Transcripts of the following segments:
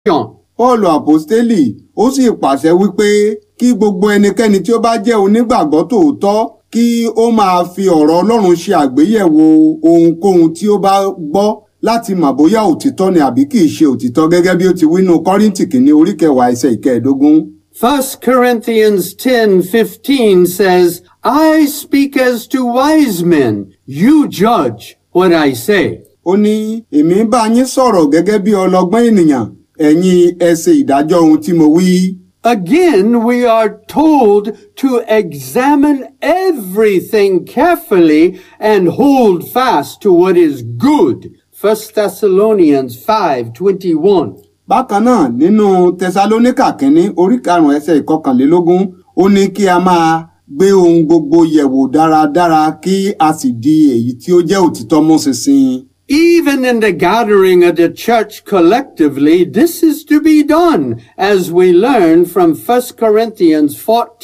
Pọ́ọ̀lù àpọ́stélì ó sì pàṣẹ wípé kí gbogbo ẹnikẹ́ni tí ó bá jẹ́ onígbàgbọ́ tòótọ́ kí ó máa fi ọ̀rọ̀ Ọlọ́run ṣe àgbéyẹ̀wò ohunkóhun tí ó bá gbọ́ láti mọ̀ bóyá òtítọ́ ni àbí kìí ṣe òtítọ́ gẹ́gẹ́ bí ó ti wínú Kọ́ríńtì kìíní orí kẹwàá ẹsẹ̀ ìkẹẹ̀dógún. 1 Corinthians 10:15 says, I speak as to wise men. You judge what I say. ó ní èmi ń bá yín sọ̀rọ̀ gẹ́gẹ́ bí ọlọ́gbọ́n ènìyàn ẹ̀yin ẹ ṣe ìdájọ́ ohun tí mo wí. Again, we are told to examine everything carefully and hold fast to what is good. 1 Thessalonians 5:21. bákan náà nínú tẹsalóníkà kínní orí karùnún ẹsẹ̀ ìkọkànlélógún ó ní kí a máa gbé ohun gbogbo yẹ̀wò dáradára kí a sì di èyí tí ó jẹ́ òtítọ́ mú ṣinṣin. Even in the gathering of the church collectively, this is to be done, as we learn from 1 Corinthians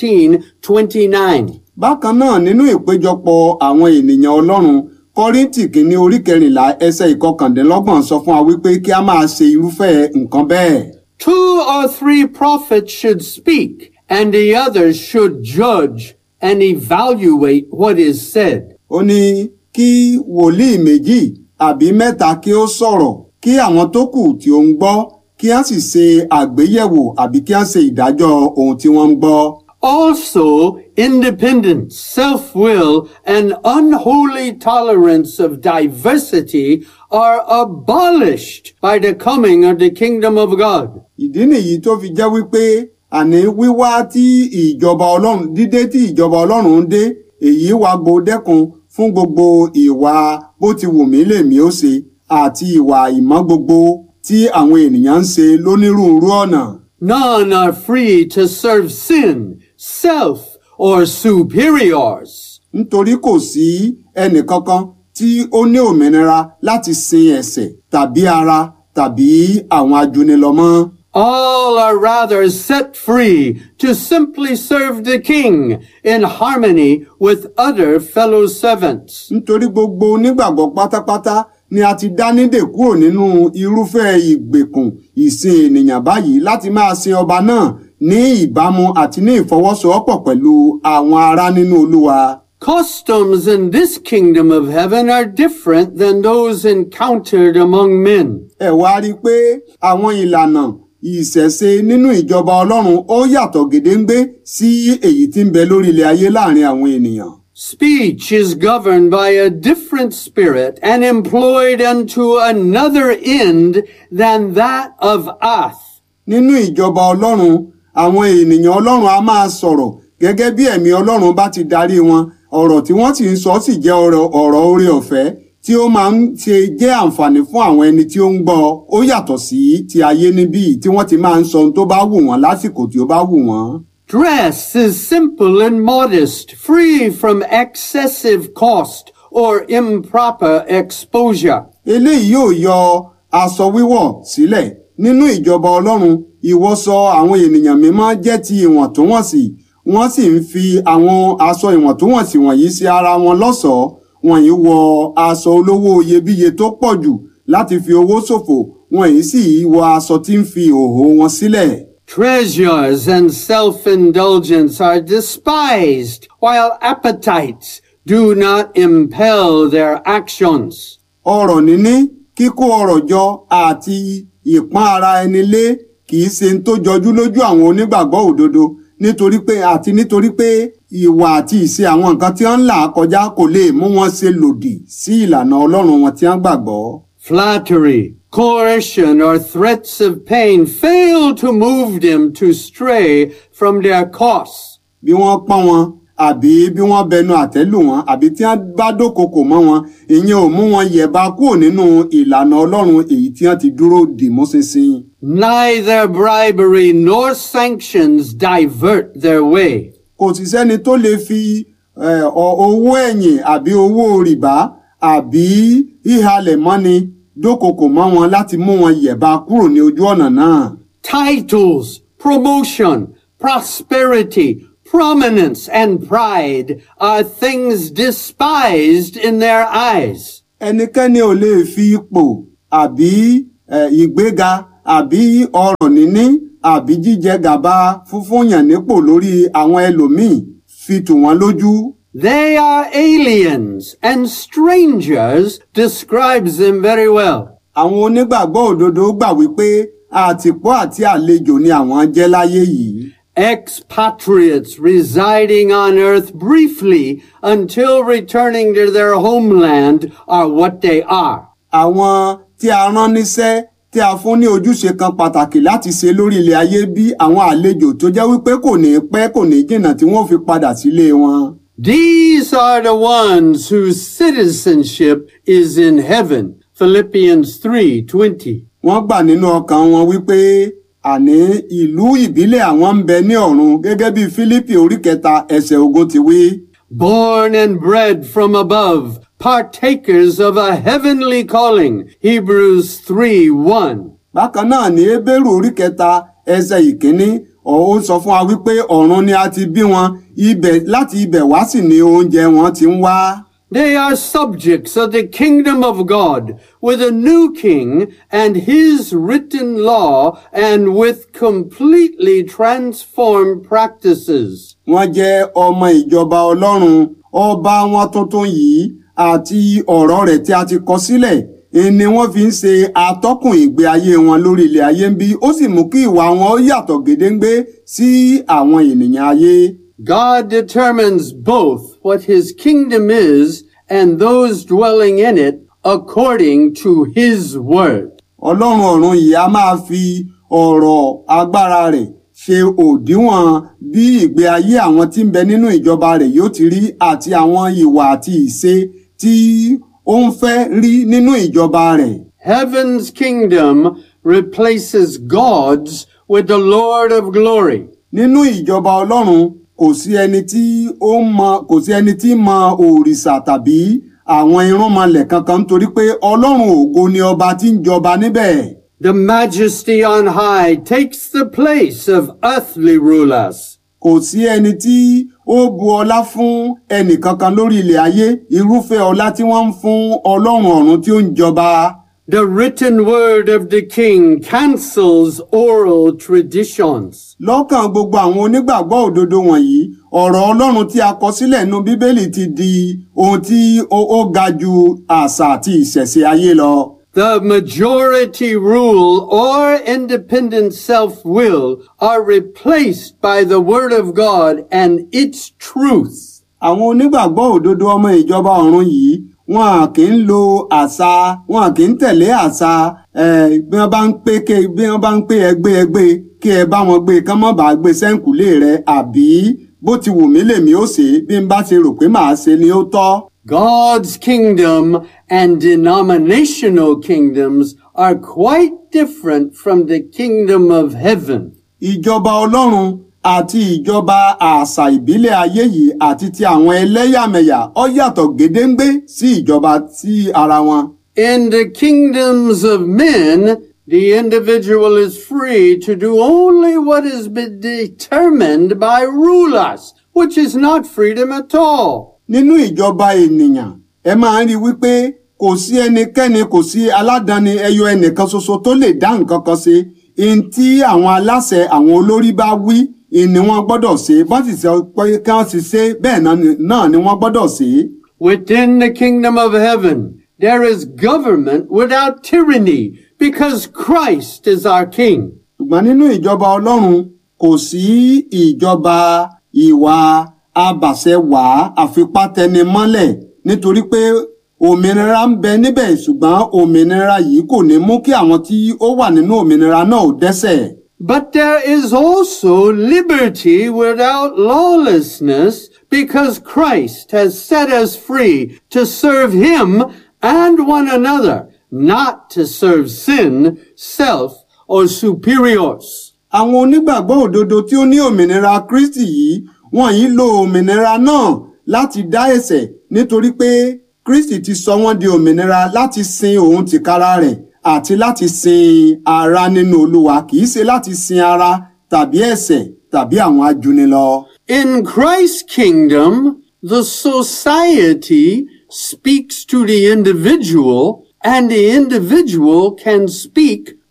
14:29. bákan náà nínú ìpéjọpọ̀ àwọn ènìyàn ọlọ́run kọ́ríntì kínní orí kẹrìnlá ẹsẹ̀ ìkọkàndínlọ́gbọ̀n sọ fún wa wípé kí a máa ṣe irúfẹ́ nǹkan bẹ́ẹ̀. Two or three prophets should speak, and the others should judge and evaluate what is said. ó ní kí wòlíì méjì àbí mẹ́ta kí ó sọ̀rọ̀ kí àwọn tó kù tí ó ń gbọ́ kí a sì ṣe àgbéyẹ̀wò àbí kí a ṣe ìdájọ́ ohun tí wọ́n ń gbọ́. Also, independence, self-will, and unholy tolerance of diversity are abolished by the coming of the kingdom of God. ìdí nìyí tó fi jẹ́ wípé àní wíwá tí ìjọba ọlọ́run dídé tí ìjọba ọlọ́run ń dé èyí wá gbòdẹ́kun fún gbogbo ìwà bó ti wù mí lèmi ó ṣe àti ìwà ìmọ̀ gbogbo tí àwọn ènìyàn ń ṣe lónírúurú ọ̀nà. None are free to serve sin, self, or superiors. nítorí kò sí ẹnìkankan tí ó ní òmìnira láti sin ẹ̀ṣẹ̀ tàbí ara tàbí àwọn ajúnilọ́mọ́. All are rather set free to simply serve the king in harmony with other fellow servants. nítorí gbogbo onígbàgbọ́ pátápátá ni a ti dá nídè kúrò nínú irúfẹ́ ìgbèkùn ìsìn ènìyàn báyìí láti máa sin ọba náà ní ìbámu àti ní ìfọwọ́sowọ́pọ̀ pẹ̀lú àwọn ará nínú olúwa. Customs in this kingdom of heaven are different than those encountered among men. ẹ wá rí i pé àwọn ìlànà ìṣẹ̀ṣe nínú ìjọba ọlọ́run ó yàtọ̀ gédéǹgbé sí èyí tí ń bẹ lórí ilẹ̀ ayé láàrin àwọn ènìyàn. Speech is governed by a different spirit and employed unto another end than that of us. nínú ìjọba ọlọ́run àwọn ènìyàn ọlọ́run a máa sọ̀rọ̀ gẹ́gẹ́ bí ẹ̀mí ọlọ́run bá ti darí wọn ọ̀rọ̀ tí wọ́n sì ń sọ sì jẹ́ ọ̀rọ̀ ọ̀rọ̀ oore ọ̀fẹ́ tí ó máa ń ṣe jẹ́ àǹfààní fún àwọn ẹni tí ó ń gbọ́ ó yàtọ̀ sí ti ayé níbí tí wọ́n ti máa ń sọ ohun tó bá wù wọ́n lásìkò tí ó bá wù wọ́n. Dress is simple and modest, free from excessive cost or improper exposure. eléyìí yóò yọ aṣọ wíwọ̀ sílẹ̀ nínú ìjọba ọlọ́run ìwọṣọ àwọn ènìyàn mímọ́ jẹ́ ti ìwọ̀ntúnwọ̀nsì wọ́n sì ń fi àwọn aṣọ ìwọ̀ntúnwọ̀nsì wọ̀nyí sí ara wọn lọ́ṣọ̀ọ́ wọ̀nyí wọ aṣọ olówó iyebíye tó pọ̀ jù láti fi owó ṣòfò wọ̀nyí sì wọ aṣọ tí ń fi ìhòòhò wọn sílẹ̀. Treasures and self-indulgence are despised, while appetites do not impel their actions. ọrọ̀ níní kíkó ọrọ̀ jọ àti ìpọ́n ara ẹni lé kì í ṣe ń tó jọjú lójú àwọn onígbàgbọ́ òdodo nítorí pé àti nítorí pé ìwà àti ìṣe àwọn nǹkan tí wọ́n ń là kọjá kò lè mú wọn ṣe lòdì sí ìlànà ọlọ́run wọn tí wọ́n gbàgbọ́. Flattery, coercion, or threats of pain fail to move them to stray from their course. bí wọ́n pọ́n wọn àbí bí wọ́n bẹnu àtẹ́lù wọn àbí tí wọ́n bá dókòkò mọ́ wọn ìyẹn ò mú wọn yẹ̀bá kúrò nínú ìlànà ọlọ́run èyí tí wọ́n ti dúró dì mú ṣinṣin. Neither bribery nor sanctions divert their way. kò sì sẹ́ni tó lè fi eh, ọ- owó ẹ̀yìn àbí owó rìbá àbí ìhalẹ̀ mọ́ni dókòkò mọ́ wọn láti mú wọn yẹ̀bá kúrò ní ojú ọ̀nà náà. Titles, promotion, prosperity, prominence, and pride are things despised in their eyes. ẹnikẹ́ni ò lè fi ipò àbí eh, ìgbéga àbí ọrọ̀ níní àbí jíjẹ gàba fúnfúnyàn nípò lórí àwọn ẹlòmíì fi tù wọ́n lójú. They are aliens and strangers describes them very well. àwọn onígbàgbọ́ òdodo gbà wípé àtìpó àti àlejò ni àwọn jẹ́ láyé yìí. Expatriates residing on earth briefly until returning to their homeland are what they are. àwọn tí a rán níṣẹ́ tí a fún ní ojúṣe kan pàtàkì láti ṣe lórí ilẹ̀ ayé bí àwọn àlejò tó jẹ́ wípé kò ní pẹ́ kò ní jìnnà tí wọ́n fi padà sílé wọn. These are the ones whose citizenship is in heaven. Philippians 3:20. wọ́n gbà nínú ọkàn wọn wípé àní ìlú ìbílẹ̀ àwọn ń bẹ ní ọ̀run gẹ́gẹ́ bí Fílípì orí kẹta ẹsẹ̀ ogún ti wí. Born and bred from above, partakers of a heavenly calling. Hebrews 3:1. bákan náà ní Hébérù orí kẹta ẹsẹ̀ ìkíní ó sọ fún wa wípé ọ̀run ni a ti bí wọn ibẹ̀ láti ibẹ̀ wá sì ni oúnjẹ wọn ti ń wá. They are subjects of the kingdom of God with a new king and his written law and with completely transformed practices. wọ́n jẹ́ ọmọ ìjọba ọlọ́run ọba wọn tuntun yìí àti ọ̀rọ̀ rẹ̀ tí a ti kọ sílẹ̀ ni wọ́n fi ń ṣe atọ́kùn ìgbé ayé wọn lórí ilẹ̀ ayé ń bí ó sì mú kí ìwà wọn ó yàtọ̀ gédéǹgbé sí àwọn ènìyàn ayé. God determines both what his kingdom is and those dwelling in it according to his word. ọlọ́run ọ̀run yìí a máa fi ọ̀rọ̀ agbára rẹ̀ ṣe òdiwọ̀n bí ìgbé ayé àwọn tí ń bẹ nínú ìjọba rẹ̀ yóò ti rí àti àwọn ìwà àti ìṣe tí ó ń fẹ́ rí nínú ìjọba rẹ̀. Heaven's kingdom replaces God's with the Lord of glory. nínú ìjọba ọlọ́run kò sí ẹni tí ó mọ kò sí ẹni tí mọ òrìṣà tàbí àwọn irúnmọlẹ̀ kankan nítorí pé ọlọ́run ògo ni ọba tí ń jọba níbẹ̀. The majesty on high takes the place of earthly rulers. kò sí ẹni tí ó bu ọlá fún ẹnì kankan lórí ilẹ̀ ayé irúfẹ́ ọlá tí wọ́n ń fún ọlọ́run ọ̀run tí ó ń jọba. The written word of the king cancels oral traditions. lọ́kàn gbogbo àwọn onígbàgbọ́ òdodo wọ̀nyí ọ̀rọ̀ ọlọ́run tí a kọ sílẹ̀ nínú bíbélì ti di ohun tí ó ó ga ju àṣà àti ìṣẹ̀ṣe ayé lọ. The majority rule or independent self-will are replaced by the word of God and its truth. àwọn onígbàgbọ́ òdodo ọmọ ìjọba ọ̀run yìí wọn à kì í lo àṣà wọn à kì í tẹ̀lé àṣà eh, bí wọ́n bá ń pé ké bí wọ́n bá ń pé ẹgbẹ́ ẹgbẹ́ kí ẹ bá wọn gbé kán mọ́ bá gbé sẹ́ǹkùlé rẹ àbí bó ti wù mí lèmi ó ṣe bí n bá ṣe rò pé màá ṣe ni ó tọ́. God's kingdom and denominational kingdoms are quite different from the kingdom of heaven. ìjọba ọlọ́run àti ìjọba àṣà ìbílẹ̀ ayé yìí àti ti àwọn ẹlẹ́yàmẹ̀yà ó yàtọ̀ gédéǹgbé sí ìjọba tí ara wọn. In the kingdoms of men, the individual is free to do only what has been determined by rulers, which is not freedom at all. nínú ìjọba ènìyàn ẹ máa ń rí i wípé kò sí ẹnikẹ́ni kò sí aládàáni ẹyọ ẹnìkan ṣoṣo tó lè dá nǹkan kan ṣe ihun tí àwọn aláṣẹ àwọn olórí bá wí ni wọ́n gbọ́dọ̀ ṣe bọ́n sì sọ pé kí wọ́n sì ṣe bẹ́ẹ̀ náà ni- náà ni wọ́n gbọ́dọ̀ ṣe. Within the kingdom of heaven, there is government without tyranny because Christ is our king. ṣùgbọ́n nínú ìjọba ọlọ́run kò sí ìjọba ìwà abàṣẹwàá àfipátẹnimọ́lẹ̀ nítorí pé òmìnira ń bẹ níbẹ̀ ṣùgbọ́n òmìnira yìí kò ní mú kí àwọn tí ó wà nínú òmìnira náà ó dẹ́ṣẹ̀. But there is also liberty without lawlessness because Christ has set us free to serve Him and one another, not to serve sin, self, or superiors. àwọn onígbàgbọ́ òdodo tí ó ní òmìnira kristi yìí wọ́n yìí lo òmìnira náà láti dá ẹ̀ṣẹ̀ nítorí pé kristi ti sọ wọ́n di òmìnira láti sin òun tìkára rẹ̀ àti láti sin ara nínú olúwa kì í ṣe láti sin ara tàbí ẹ̀ṣẹ̀ tàbí àwọn ajúnilọ. In Christ's kingdom, the society speaks to the individual and the individual can speak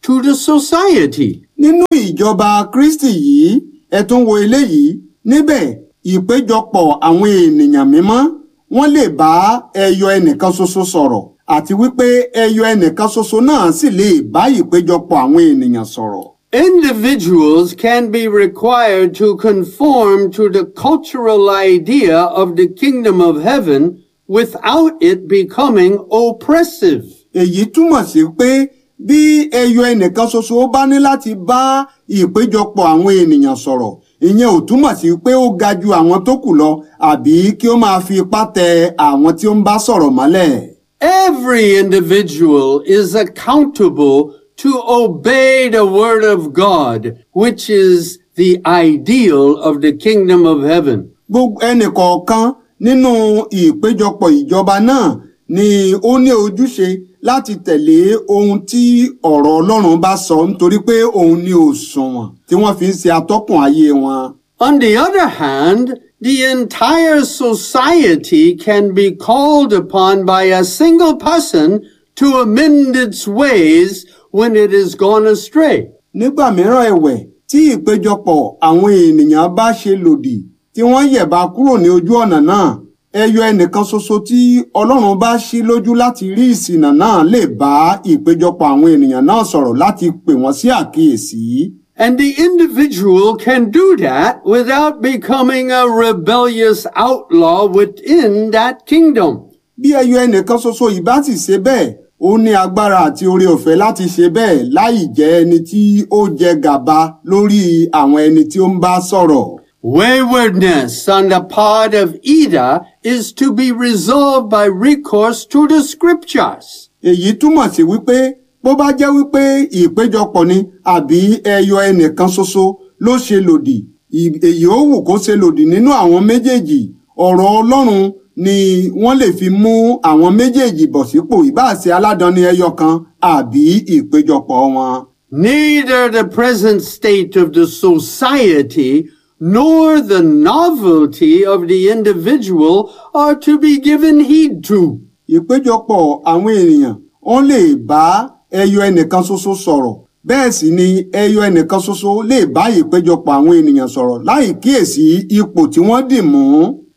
to the society. nínú ìjọba kristi yìí ẹ tún wo eléyìí níbẹ̀ ìpéjọpọ̀ àwọn ènìyàn mímọ́ wọ́n lè bá ẹyọ ẹnìkan ṣoṣo sọ̀rọ̀ àti wípé ẹyọ ẹnìkan ṣoṣo náà sì lè bá ìpéjọpọ̀ àwọn ènìyàn sọ̀rọ̀. Individuals can be required to conform to the cultural idea of the kingdom of heaven without it becoming oppressive. èyí túmọ̀ sí pé bí ẹyọ ẹnìkan ṣoṣo bá ní láti bá ìpéjọpọ̀ àwọn ènìyàn sọ̀rọ̀ ìyẹn ò túmọ̀ sí pé ó ga ju àwọn tó kù lọ àbí kí ó máa fi ipá tẹ àwọn tí ó ń bá sọ̀rọ̀ mọ́lẹ̀. Every individual is accountable to obey the word of God, which is the ideal of the kingdom of heaven. gbogbo ẹnìkọ̀ọ̀kan nínú ìpéjọpọ̀ ìjọba náà ni ó ní ojúṣe láti tẹ̀lé ohun tí ọ̀rọ̀ Ọlọ́run bá sọ nítorí pé òun ni òṣùwọ̀n tí wọ́n fi ń ṣe atọ́kùn ayé wọn. On the other hand, the entire society can be called upon by a single person to amend its ways when it has gone astray. nígbà mìíràn ẹ̀wẹ̀ tí ìpéjọpọ̀ àwọn ènìyàn bá ṣe lòdì tí wọ́n yẹ̀bá kúrò ní ojú ọ̀nà náà ẹyọ ẹnìkan ṣoṣo tí Ọlọ́run bá ṣí lójú láti rí ìṣìnà náà lè bá ìpéjọpọ̀ àwọn ènìyàn náà sọ̀rọ̀ láti pè wọ́n sí àkíyèsí. And the individual can do that without becoming a rebellious outlaw within that kingdom. bí ẹyọ ẹnìkan ṣoṣo yìí bá sì ṣe bẹ́ẹ̀ ó ní agbára àti oore ọ̀fẹ́ láti ṣe bẹ́ẹ̀ láì jẹ́ ẹni tí ó jẹ gàba lórí àwọn ẹni tí ó ń bá sọ̀rọ̀. Waywardness on the part of either is to be resolved by recourse to the scriptures. èyí túmọ̀ sí wípé bó bá jẹ́ wípé ìpéjọpọ̀ ni àbí ẹyọ ẹnìkan ṣoṣo ló ṣe lòdì ì- èyí ó wù kó ṣe lòdì nínú àwọn méjèèjì ọ̀rọ̀ Ọlọ́run ni wọ́n lè fi mú àwọn méjèèjì bọ̀ sípò ìbáàṣe aládàáni ẹyọ kan àbí ìpéjọpọ̀ wọn. Neither the present state of the society nor the novelty of the individual are to be given heed to. ìpéjọpọ̀ àwọn ènìyàn wọ́n lè bá ẹyọ ẹnìkan ṣoṣo sọ̀rọ̀ bẹ́ẹ̀ sì ni ẹyọ ẹnìkan ṣoṣo lè bá ìpéjọpọ̀ àwọn ènìyàn sọ̀rọ̀ láì kíyèsí ipò tí wọ́n dì mú.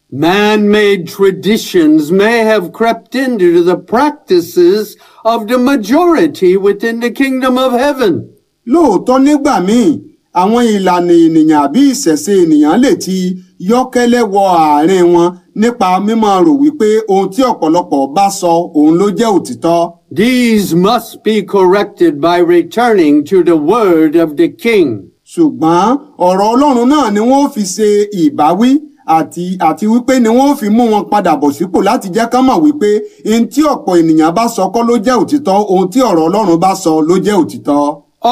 Man-made traditions may have crept into the practices of the majority within the kingdom of heaven. lóòótọ́ nígbà míì àwọn ìlànà ènìyàn àbí ìṣẹ̀ṣe ènìyàn lè ti yọ́kẹ́lẹ́ wọ àárín wọn nípa mímọ̀ rò wípé ohun tí ọ̀pọ̀lọpọ̀ bá sọ òun ló jẹ́ òtítọ́. These must be corrected by returning to the word of the king. ṣùgbọ́n ọ̀rọ̀ ọlọ́run náà ni wọ́n fi ṣe ìbáwí àti àti wípé ni wọ́n fi mú wọn padà bọ̀ sípò láti jẹ́ ká mọ̀ wípé ohun tí ọ̀pọ̀ ènìyàn bá sọ kọ́ ló jẹ́ òtítọ́ ohun tí ọ̀rọ̀ ọlọ́run bá sọ ló jẹ́ òtítọ́.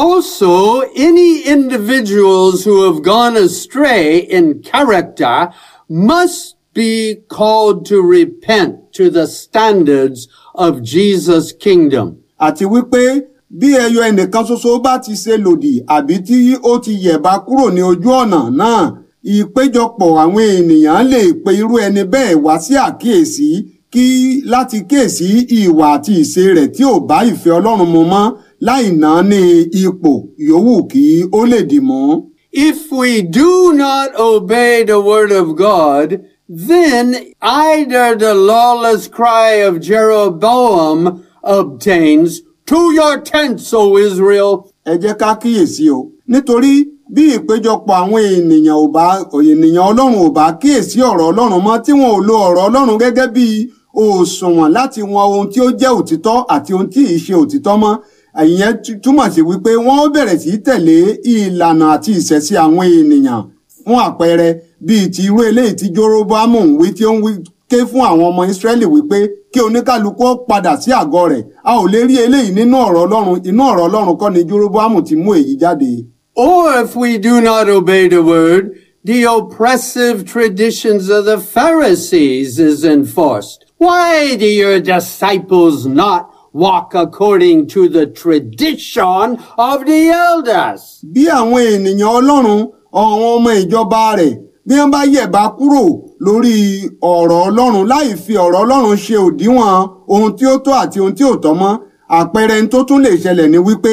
Also, any individuals who have gone astray in character must be called to repent to the standards of Jesus' kingdom. àti wípé bí ẹyọ ẹnìkan ṣoṣo bá ti ṣe lòdì àbí tí ó ti yẹ̀bá kúrò ní ojú ọ̀nà náà ìpéjọpọ̀ àwọn ènìyàn lè pe irú ẹni bẹ́ẹ̀ wá sí àkíyèsí kí láti kíyèsí ìwà àti ìṣe rẹ̀ tí ò bá ìfẹ́ Ọlọ́run mu mọ́ láì náà ní ipò yòówù kí ó lè dì mú. If we do not obey the word of God, then either the lawless cry of Jeroboam obtains, To your tents, O Israel, ẹ jẹ́ ká kíyèsí o nítorí bí ìpéjọpọ̀ àwọn ènìyàn ò bá ènìyàn ọlọ́run ò bá kíyèsí ọ̀rọ̀ ọlọ́run mọ́ tí wọn ò lo ọ̀rọ̀ ọlọ́run gẹ́gẹ́ bí òṣùwọ̀n láti wọn ohun tí ó jẹ́ òtítọ́ àti ohun tí ì ṣe òtítọ́ mọ́ ìyẹn tú- túmọ̀ sí wípé wọ́n ó bẹ̀rẹ̀ sí í tẹ̀lé ìlànà àti ìṣẹ̀sí àwọn ènìyàn fún àpẹẹrẹ bíi ti irú eléyìí tí Jóróbámù ń wí tí ó ń wí ké fún àwọn ọmọ Ísírẹ́lì wípé kí oníkálukú ó padà sí àgọ́ rẹ̀ a ò lè rí eléyìí nínú ọ̀rọ̀ ọlọ́run inú ọ̀rọ̀ ọlọ́run kọ́ ni Jóróbámù ti mú èyí jáde. or if we do not obey the word, the oppressive traditions of the Pharisees is enforced. Why do your disciples not walk according to the tradition of the elders? bí àwọn ènìyàn ọlọ́run àwọn ọmọ ìjọba rẹ̀ bí wọ́n bá yẹ̀bá kúrò lórí ọ̀rọ̀ ọlọ́run láì fi ọ̀rọ̀ ọlọ́run ṣe òdiwọ̀n ohun tí ó tọ́ àti ohun tí ò tọ́ mọ́ àpẹẹrẹ tó tún lè ṣẹlẹ̀ ni wípé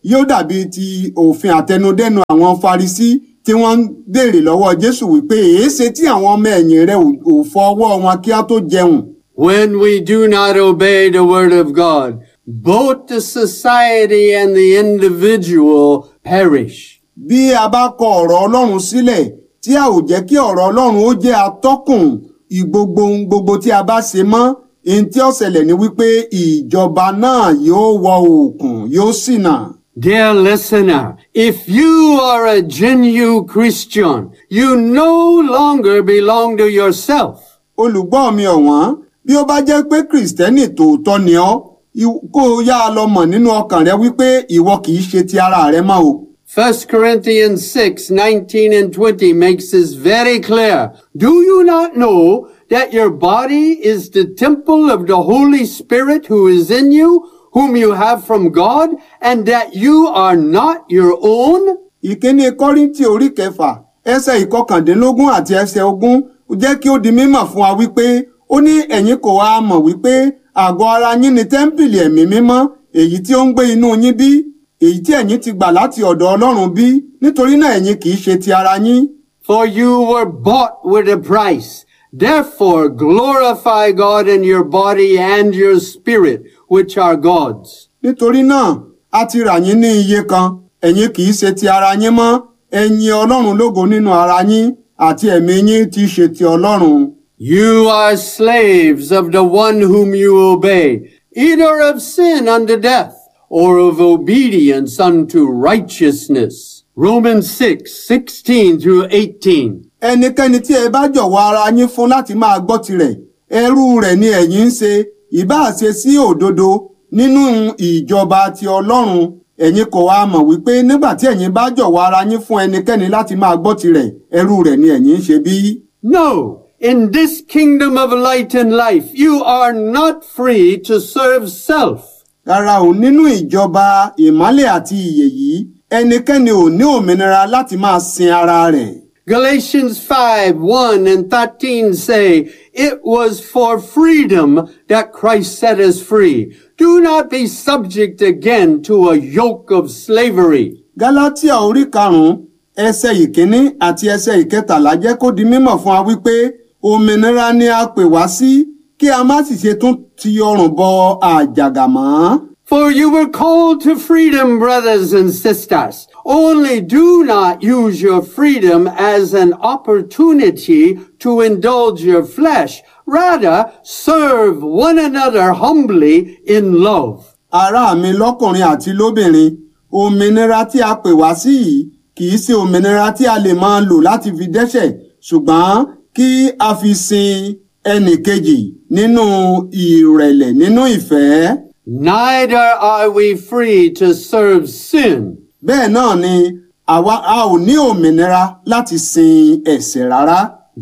yóò dàbí ti òfin àtẹnudẹ́nu àwọn Farisí tí wọ́n ń béèrè lọ́wọ́ Jésù wípé èéṣe tí àwọn ọmọ ẹ̀yìn rẹ̀ ò- ò fọ ọwọ́ wọn kí á tó jẹun. When we do not obey the word of God, both the society and the individual perish. bí a bá kọ ọ̀rọ̀ Ọlọ́run sílẹ̀ tí a ò jẹ́ kí ọ̀rọ̀ Ọlọ́run ó jẹ́ atọ́kùn ìgbogbo ohun gbogbo tí a bá ṣe mọ́ ohun tí ó ṣẹlẹ̀ ni wípé ìjọba náà yóò wọ òkun yóò ṣìnà. Dear listener, if you are a genuine Christian, you no longer belong to yourself. olùgbọ́ mi ọ̀wọ́n bí ó bá jẹ́ pé kìrìsìtẹ́nì tòótọ́ ni ọ́ i- kó o yá a lọ mọ̀ nínú ọkàn rẹ wípé ìwọ kì í ṣe ti ara rẹ mọ́ o. 1 Corinthians 6, 19 and 20 makes this very clear. Do you not know that your body is the temple of the Holy Spirit who is in you, whom you have from God, and that you are not your own? ìkíní kọ́ríntì orí kẹfà ẹsẹ̀ ìkọkàndínlógún àti ẹsẹ̀ ogún jẹ́ kí ó di mímọ̀ fún wa wípé ó ní ẹ̀yin kò wá mọ̀ wípé àgọ́ ara yín ni tẹ́ḿpìlì ẹ̀mí mímọ́ èyí tí ó ń gbé inú yín bí èyí tí ẹ̀yin ti gbà láti ọ̀dọ̀ Ọlọ́run bí nítorí náà ẹ̀yin kì í ṣe ti ara yín. For you were bought with a price. Therefore glorify God in your body and your spirit, which are God's. nítorí náà a ti rà yín ní iye kan ẹ̀yin kì í ṣe ti ara yín mọ́ ẹ̀yin Ọlọ́run lógo nínú ara yín àti ẹ̀mí yín ti ṣe ti Ọlọ́run. You are slaves of the one whom you obey, either of sin unto death, or of obedience unto righteousness. Romans 6, 16 through 18. ẹnikẹ́ni tí ẹ bá jọ̀wọ́ ara yín fún láti máa gbọ́ tirẹ̀ ẹrú rẹ̀ ni ẹ̀yin ń ṣe ìbáà ṣe sí òdodo nínú ìjọba ti Ọlọ́run ẹ̀yin kò wá mọ̀ wípé nígbà tí ẹ̀yin bá jọ̀wọ́ ara yín fún ẹnikẹ́ni láti máa gbọ́ tirẹ̀ ẹrú rẹ̀ ni ẹ̀yin ń ṣe bí. No, in this kingdom of light and life, you are not free to serve self. rárá o nínú ìjọba ìmọ́lẹ̀ àti ìyè yìí ẹnikẹ́ni ò ní òmìnira láti máa sin ara rẹ̀. Galatians 5, 1 and 13 say, It was for freedom that Christ set us free. Do not be subject again to a yoke of slavery. Gálátíà orí karùn-ún ẹsẹ̀ ìkíní àti ẹsẹ̀ ìkẹtàlá jẹ́ kó di mímọ̀ fún wa wípé òmìnira ni a pè wá sí kí a má sì ṣe tún ti ọrùn bọ àjàgà mọ́. For you were called to freedom, brothers and sisters. Only do not use your freedom as an opportunity to indulge your flesh. Rather, serve one another humbly in love. ará mi lọ́kùnrin àti lóbìnrin òmìnira tí a pè wá sí yìí kì í ṣe òmìnira tí a lè máa lò láti fi dẹ́ṣẹ̀ ṣùgbọ́n kí a fi sin ẹnì kejì nínú ìrẹ̀lẹ̀ nínú ìfẹ́. Neither are we free to serve sin. bẹ́ẹ̀ náà ni àwa a ò ní òmìnira láti sin ẹ̀ṣẹ̀ rárá.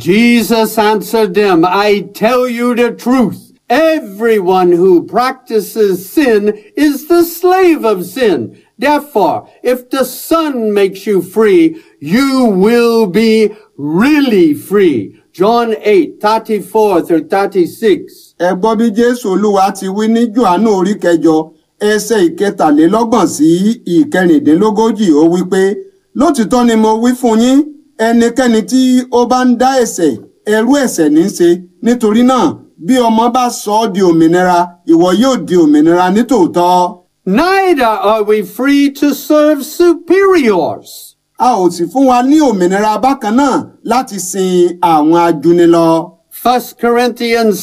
Jesus answered them, I tell you the truth. Everyone who practices sin is the slave of sin. Therefore, if the Son makes you free, you will be really free. John 8, 34 through 36. ẹ gbọ́ bí jésù olúwa ti wí ní johannu orí kẹjọ ẹsẹ̀ ìkẹtàlélọ́gbọ̀n sí ìkẹrìndínlógójì ó wí pé lótìtọ́ ni mo wí fún yín ẹnikẹ́ni tí ó bá ń dá ẹ̀ṣẹ̀ ẹrú ẹ̀ṣẹ̀ ní í ṣe nítorí náà bí ọmọ bá sọ ọ́ di òmìnira ìwọ yóò di òmìnira nítòótọ́. Neither are we free to serve superiors. a ò sì fún wa ní òmìnira bákan náà láti sin àwọn ajúnilọ. 1 Corinthians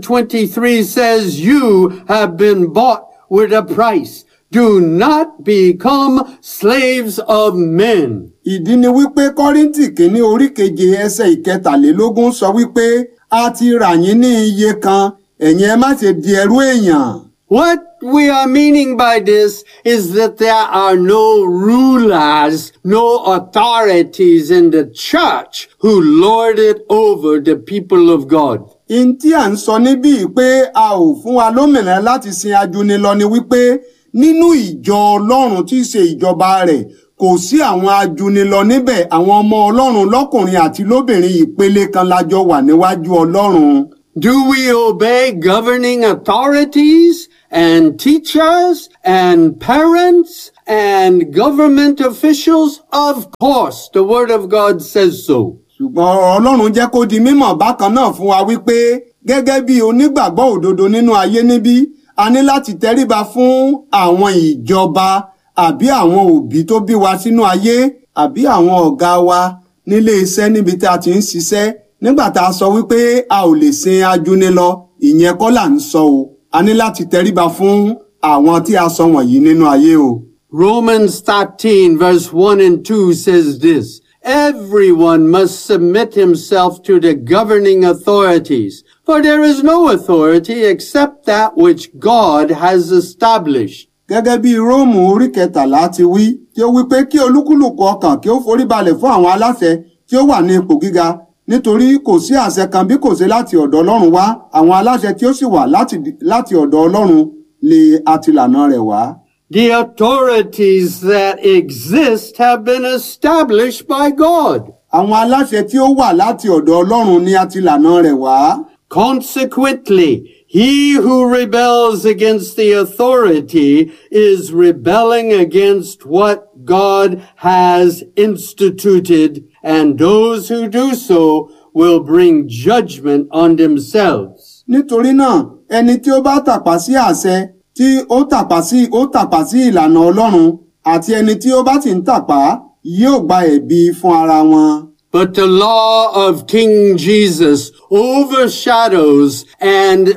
7:23 says you have been bought with a price. Do not become slaves of men. ìdí ni wípé kọ́ríntì kìíní orí keje ẹsẹ̀ ìkẹtàlélógún sọ wípé a ti rà yín ní iye kan ẹ̀yin ẹ má ṣe di ẹrú èèyàn. What we are meaning by this is that there are no rulers, no authorities in the church who lord it over the people of God. in tí à ń sọ níbí pé a ò fún wa lómìnira láti sin ajúnilọ ni wípé nínú ìjọ ọlọ́run tí í ṣe ìjọba rẹ̀ kò sí àwọn ajúnilọ níbẹ̀ àwọn ọmọ ọlọ́run lọ́kùnrin àti lóbìnrin ìpele kan lájọ wà níwájú ọlọ́run. Do we obey governing authorities and teachers and parents and government officials? Of course, the Word of God says so. ṣùgbọ́n ọ̀rọ̀ ọlọ́run jẹ́ kó di mímọ̀ bákan náà fún wa wípé gẹ́gẹ́ bí onígbàgbọ́ òdodo nínú ayé níbí a ní láti tẹríba fún àwọn ìjọba àbí àwọn òbí tó bí wa sínú ayé àbí àwọn ọ̀gá wa nílé iṣẹ́ níbi tí a ti ń ṣiṣẹ́ nígbà tá a sọ wípé a ò lè sin ajúni lọ ìyẹn kọ́ là ń sọ o a ní láti tẹríba fún àwọn tí a sọ wọ̀nyí nínú ayé o. Romans 13 verse 1 and 2 says this, Everyone must submit himself to the governing authorities, for there is no authority except that which God has established. gẹ́gẹ́ bí róòmù orí kẹtàlá ti wí tí ó wí pé kí olúkúlùkù ọkàn kí ó forí balẹ̀ fún àwọn aláṣẹ tí ó wà ní ipò gíga nítorí kò sí àṣẹ kan bí kò sí láti ọ̀dọ̀ ọlọ́run wá àwọn aláṣẹ tí ó sì wà láti láti ọ̀dọ̀ ọlọ́run lè àtìlànà rẹ̀ wá. The authorities that exist have been established by God. àwọn aláṣẹ tí ó wà láti ọ̀dọ̀ ọlọ́run ní àtìlànà rẹ̀ wá. Consequently, he who rebels against the authority is rebelling against what God has instituted, and those who do so will bring judgment on themselves. nítorí náà ẹni tí ó bá tàpá sí àṣẹ tí ó tàpá sí ó tàpá sí ìlànà ọlọ́run àti ẹni tí ó bá sì ń tàpá yóò gba ẹ̀bi fún ara wọn. But the law of King Jesus overshadows and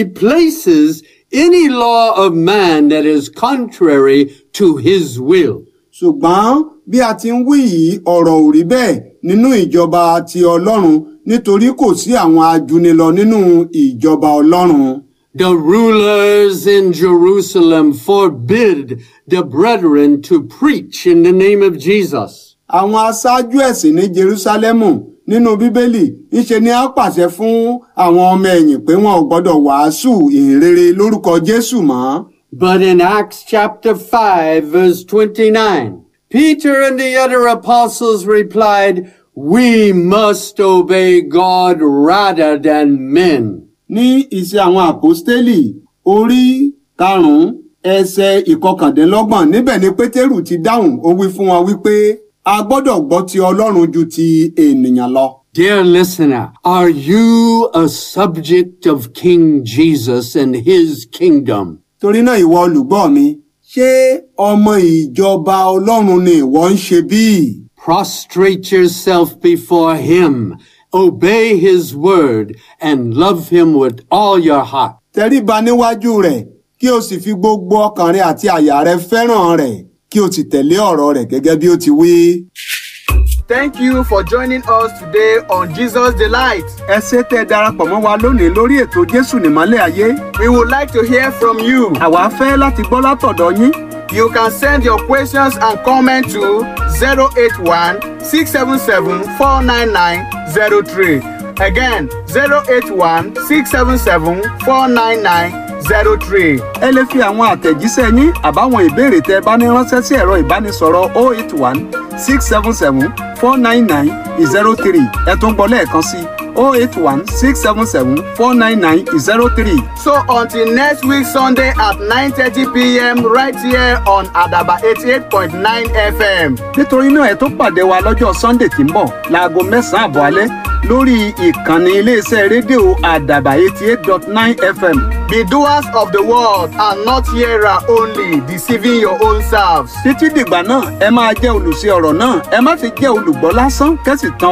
replaces any law of man that is contrary to his will. ṣùgbọ́n bí a ti ń wí yìí ọ̀rọ̀ ò rí bẹ́ẹ̀ nínú ìjọba ti ọlọ́run nítorí kò sí àwọn ajúnilọ nínú ìjọba ọlọ́run. The rulers in Jerusalem forbid the brethren to preach in the name of Jesus. àwọn aṣáájú ẹ̀sìn ní jerúsálẹ́mù nínú bíbélì ńṣe ni a pàṣẹ fún àwọn ọmọ ẹ̀yìn pé wọn ò gbọ́dọ̀ wàásù ìhìnrere lórúkọ jésù mọ́. But in Acts chapter 5 verse 29, Peter and the other apostles replied, We must obey God rather than men. ní ìṣe àwọn àpọ́stélì orí karùn-ún ẹsẹ̀ ìkọkàndínlọ́gbọ̀n níbẹ̀ ni pétérù ti dáhùn ó wí fún wọn wípé a gbọ́dọ̀ gbọ́ ti ọlọ́run ju ti ènìyàn lọ. Dear listener, are you a subject of King Jesus and his kingdom? torí náà ìwọ olùgbọ́ mi ṣé ọmọ ìjọba ọlọ́run ni ìwọ ń ṣe bíi? Prostrate yourself before him, obey his word, and love him with all your heart. tẹríba níwájú rẹ̀ kí o sì fi gbogbo ọkàn rẹ àti àyà rẹ fẹ́ràn rẹ̀ kí o sì tẹ̀lé ọ̀rọ̀ rẹ̀ gẹ́gẹ́ bí ó ti wí. Thank you for joining us today on Jesus Delight. ẹ ṣé tẹ́ ẹ darapọ̀ mọ́ wa lónìí lórí ètò jésù nìmọ́lẹ̀ ayé. We would like to hear from you. àwa fẹ́ láti gbọ́ látọ̀dọ̀ yín. You can send your questions and comments to 081 677 49903. Again, 081 677 49903. ẹ lè fi àwọn àtẹ̀jíṣẹ́ yín àbáwọn ìbéèrè tẹ́ ẹ bá ní ránṣẹ́ sí ẹ̀rọ ìbánisọ̀rọ̀ 081 677 499 03 ẹ tún gbọ́ lẹ́ẹ̀kan sí 081 677 499 03. So until next week Sunday at 9:30 p.m. right here on Adaba 88.9 FM. nítorí náà ẹ tó pàdé wa lọ́jọ́ sunday tí ń bọ̀ láago mẹ́sàn-án àbọ̀ alẹ́ lórí ìkànnì iléeṣẹ́ rédíò àdàbà eighty eight dot nine fm. Be doers of the word and not hearer only, deceiving your own selves. títí dìgbà náà ẹ máa jẹ́ olùṣe ọ̀rọ̀ náà ẹ má ti jẹ́ olùgbọ́ lásán kẹ́sì tán